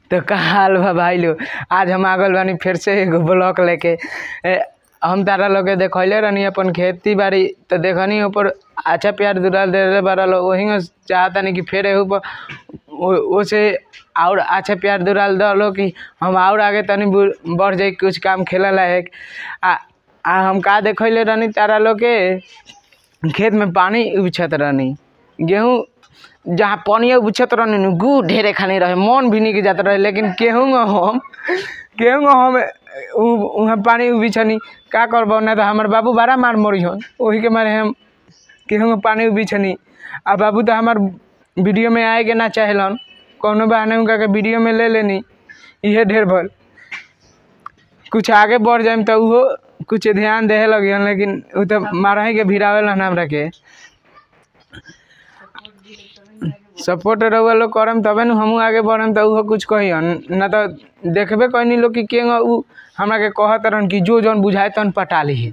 तो का हाल बा भाई लो आज हम आगल बानी फिर से एगो ब्लॉक लेके ए, हम तारा लोग के देखैले रहनी अपन खेती बाड़ी तो देखनी ऊपर अच्छा प्यार दुलाल दे बारा लो वही चाहता कि फिर एहू पर ओ- ओसे और अच्छा प्यार दुलाल दलो कि हम और आगे तनी बु- बढ़ जाई कुछ काम खेले लायक आ, आ हम का देखैले रहनी तारा लोग के खेत में पानी उछत रहनी गेहूँ जहाँ पानी उछत रहनी नु गु ढेरे खानी रहे मन भी निक जात रहे लेकिन केहूँ हम केहूँ हम उ- उहाँ पानी उबिछनी का करबो ना तो हमार बाबू बड़ा मार मरी हन ओही के मारे हम केहूँ पानी उबिछनी आ बाबू तो हमार वीडियो में आए के ना चाहेलन कौनो बहाने उनका के वीडियो में ले लेनी इहे ढेर भल कुछ आगे बढ़ जाए तो उहो कुछ ध्यान देहे लगी लेकिन उ तो मारही के भिड़ावेलन हमरा के सपोर्ट रहुआ लोग करम तबे न हमहू आगे बढ़म तो उहो कुछ कहियन ना तो देखबे कहनी लोग कि केंग उ हमरा के कहत रहन कि जो जौन बुझाए तन पटा लीहे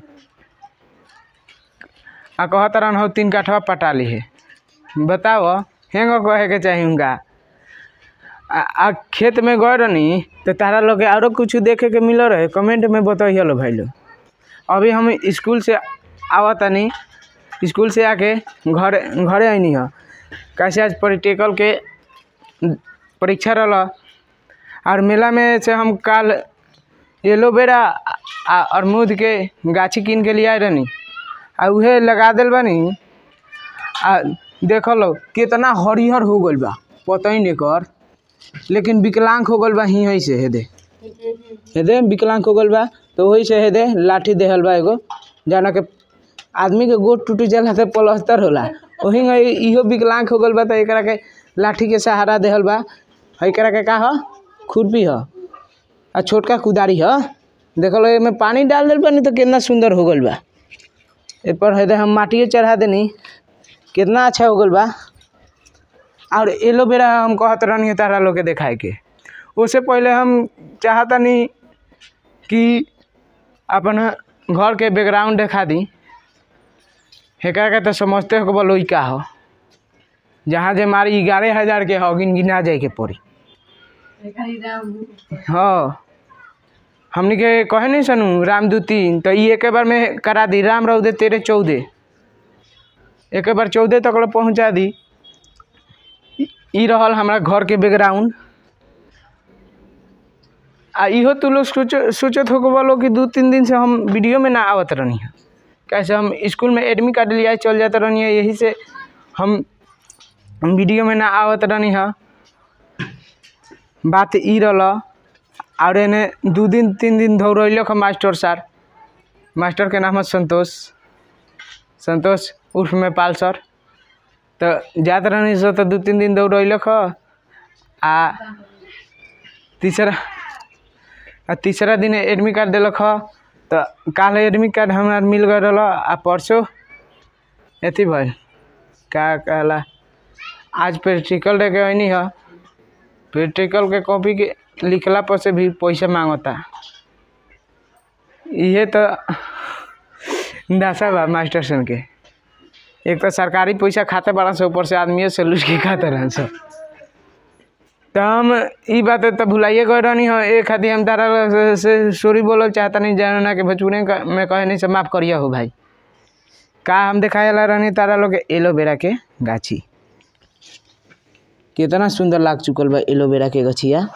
आ कहत रहन हो तीन काठवा पटा लीहे बताओ हेंग कहे के चाही उनका आ, आ खेत में गए रहनी तो तारा लोग के आरो कुछ देखे के मिल रहे कमेंट में बताइए लो भाई लोग अभी हम स्कूल से आवतनी स्कूल से आके घर घरे आईनी ह कैसे आज प्रैक्टिकल के परीक्षा रहल और मेला में से हम कल एलोवेरा आ अमरूद के गाछी कीन के लिए आए रहनी आ उहे लगा दिल बानी आ देख लो कितना हरिहर हो गइल बा पता ही नहीं कर लेकिन विकलांग हो गइल बा ही से हेदे हेदे विकलांग हो गइल बा तो वही से हेदे लाठी देहल बा एगो जाना के आदमी के गोड़ टूट जाला तो प्लास्टर होला वही इहो विकलांग हो गइल बा तो एकरा के लाठी के सहारा देहल बा एकरा के का ह खुरपी ह आ छोटका कुदारी ह देखलो एमे पानी डाल दिल बानी तो कितना सुंदर हो गइल बा ए पर हेदे हम माटिए चढ़ा देनी कितना अच्छा हो गइल बा और एलोवेरा हम कहत रहनी तारा लोग के देखाए के उससे पहले हम चाहतनी कि अपन घर के बैकग्राउंड देखा दी हेकरा के तो समझते हो बोलो का हो जहाँ जे मारी ग्यारह हजार के हो गिन गिना जाए के पड़ी हाँ हमनी के कहे नहीं सनू रामदूती तो ई एक बार में करा दी राम रौदे तेरे चौदह एक बार चौदह तक ले पहुँचा दी ई- ई रहल हमारा घर के बैकग्राउंड आ इहो तू लोग सोच सोचत हो बोलो कि दू तीन दिन से हम वीडियो में ना आवत रहनी है कैसे हम स्कूल में एडमिट कार्ड लिया चल जाते रहनी है यही से हम हम वीडियो में ना आवत रहनी है बात ई रहल और एने दू दिन तीन दिन दौड़ैलक हम मास्टर सर मास्टर के नाम है संतोष संतोष उर्फ में पाल सर तो जात रहनी सर तो दू तीन दिन दौड़ैलक ह आ तीसरा आ तीसरा दिन एडमिट कार्ड दिलक ह तो काल एडमिट कार्ड हमरा मिल गए रहल आ परसों अथी भइल का कहला आज प्रैक्टिकल दे के अइनी ह प्रैक्टिकल के कॉपी के लिखला पर से भी पैसा मांगता इहे तो दशा बा मास्टर सन के एक तो सरकारी पैसा खाते बड़ा से ऊपर से आदमी से लूट के खाते रहन सब तो हम ई बात तो भुलाइए गए रहनी हो एक खातिर हम तारा से- से सॉरी बोलल चाहता नहीं जाना कि भोजपुरी में क- में कहे नहीं से माफ़ करिए हो भाई का हम दिखाए ला रहनी तारा लोग के एलोवेरा के गाछी कितना सुंदर लाग चुकल बा एलोवेरा के गछिया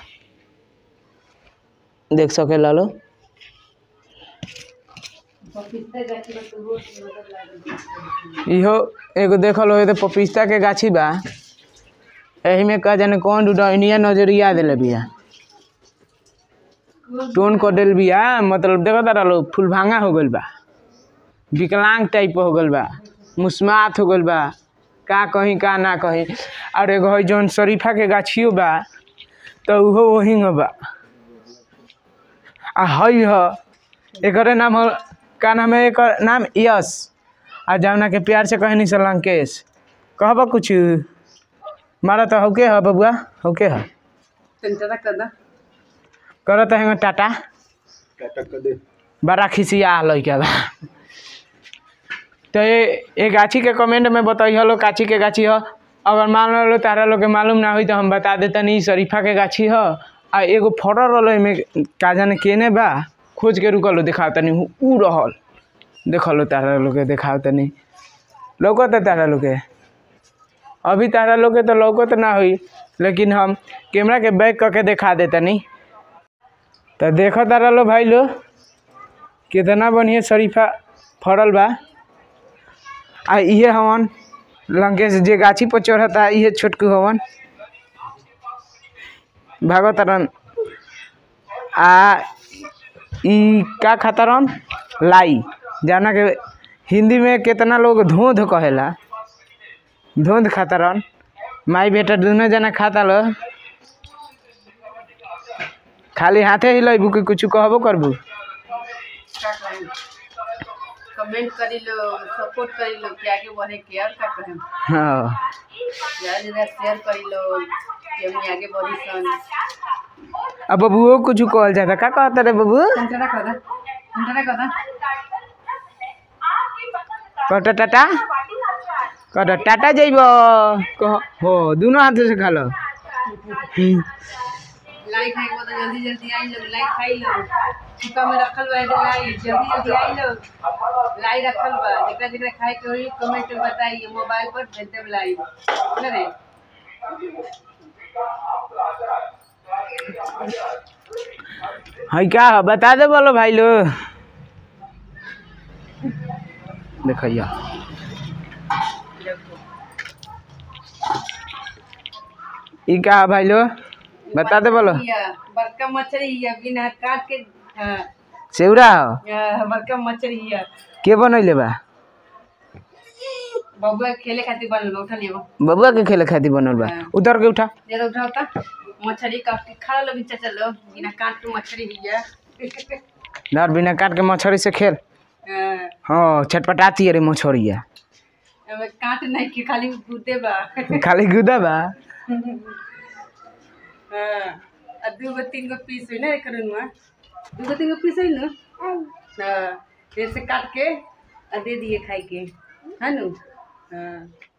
देख सके लालो इहो एगो देखल हो तो पपीता के गाछी बा एही में का जाने कौन डुडनिया नजरिया देले बिया टोन कर देल बिया मतलब देखो तारा लो फूल भांगा हो गइल बा विकलांग टाइप हो गइल बा मुस्मात हो गइल बा का कहीं का ना कहीं और एगो है जौन शरीफा के गाछियो बा तो उहो वही बा आ हई ह एकरे नाम हो का नाम है एकर नाम यश आ जौना के प्यार से कहनी से लंकेश कहबा कुछ मारा तो हौके ह बबुआ हौके ह करत है टाटा बड़ा खिसिया लइका बा तो ये ये गाछी के कमेंट में बताइए लो काची के गाछी ह अगर मान लो तारा लोग के मालूम ना हुई तो हम बता देता नहीं शरीफा के गाछी ह आ एगो फड़ल रहल एमे का जाने केने बा खोज के रुकल देखाव तनी ऊ रहल देखल तारा लोग के देखाव तनी लौकत तारा लोग के अभी तारा लोग के तो लौकत ना हुई लेकिन हम कैमरा के बैक करके दिखा देतनी तो देखो तारा लो भाई लो कितना बढ़िया शरीफा फड़ल बा आ इहे हवन लंकेश जे गाछी पर चढ़ता इहे छोटकू हवन भागवतरन आ ई का खातरन लाई जाना के हिंदी में कितना लोग धोध कहेला धोध खातरन माई बेटा दोनों जना खाता लो खाली हाथे ही लइबू कि कुछ कहबो करबू का कहें कमेंट करी लो सपोर्ट करी लो कि आगे बढ़े के और का कहें हाँ ज्यादा ज्यादा शेयर करी लो कि हम आगे बढ़ी सन अब बबुओ कुछ कहल जाता का कहता रे बबू कंटरा कदा कंटरा कदा कट टाटा कट टाटा जइब कह हो दोनों हाथ से खा लो हम्म, लाइक खाए को तो जल्दी जल्दी आई लो लाइक खाई लो चुका में रखल बा एगो लाई जल्दी जल्दी आई लो लाई रखल बा जेकरा जेकरा खाए के होई कमेंट में बताइए मोबाइल पर भेज देब लाई ना रे है क्या है? बता दे बोलो भाई लो देखिया ई का है भाई लो बता दे बोलो ये बड़का मछली ये बिना काट के हाँ, सेवरा हो ये बड़का मछली ये के बनैले बा बबुआ खेले खातिर बनल बा, उठा लियो बबुआ के खेले खातिर बनल बा हाँ। उतर के उठा जरा उठा उठा मछली काट के खा लो बिचा चलो बिना काट के मछली हिया धर बिना काट के मछली से खेल हाँ, हाँ छटपटाती है रे मछलिया एमे काट नहीं के खाली गुदे बा खाली गुदा बा हाँ, आ दू गो तीन गो पीस हुई ना एकर नुआ दू गो तीन गो पीस हुई ना हाँ फिर से काट के आ दे दिए खाई के है नु हाँ